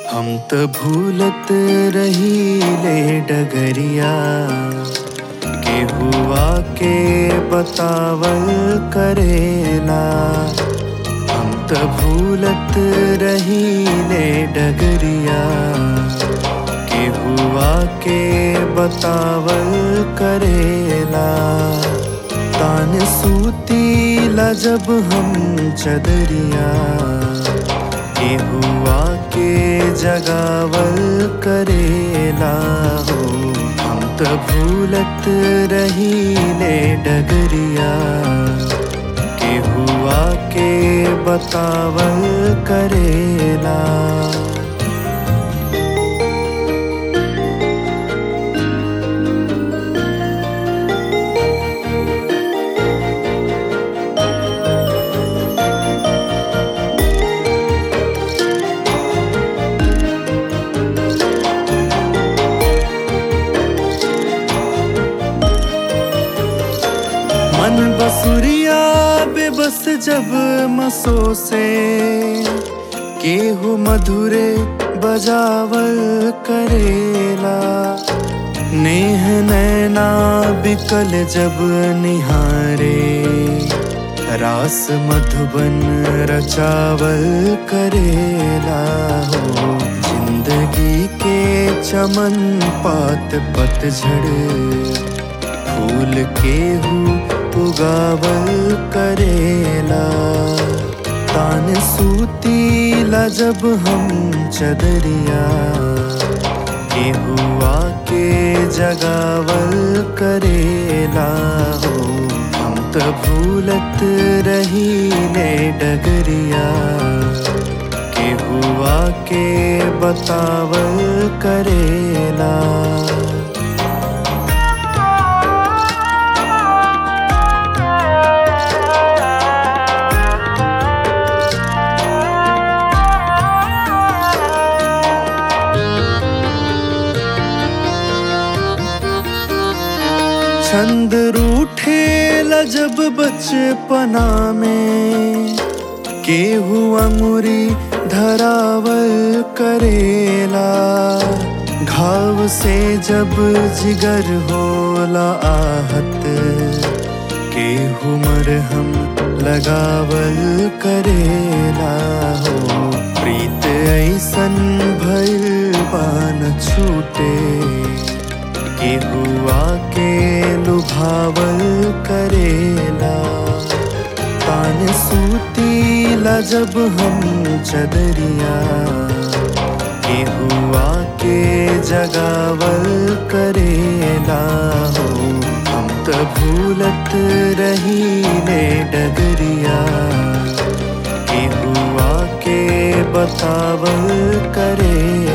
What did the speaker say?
हम त भूलत रहीले डगरिया के हुआ के बतावल करेला हम त भूलत रहीले डगरिया के हुआ के बतावल करेला तान सूतीला जब हम चदरिया के हुआ के जगावल करेला हो हम त भूलत रहीले डगरिया के हुआ के बतावल करेला मन बसुरिया बेबस जब मसो से केहू मधुरे बजावल करेला नेह नैना बिकल जब निहारे रास मधुबन रचावल करेला हो जिंदगी के चमन पात पतझड़ फूल केहू उगावल करेला तान सूतीला जब हम चदरिया के हुआ के जगावल करेला हो हम त भूलत रहीले डगरिया के हुआ के बतावल करेला छंद रूठे जब बचपना में केहू अंगुरी धरावल करेला घाव से जब जिगर होला आहत केहू मरहम लगावल करेला हो प्रीत ऐसन भइल पान छूटे के हुआ के लुभावल करेला तान सूतीला जब हम चदरिया के हुआ के जगावल करेला हो हम त भूलत रहीले डगरिया के हुआ के बतावल करे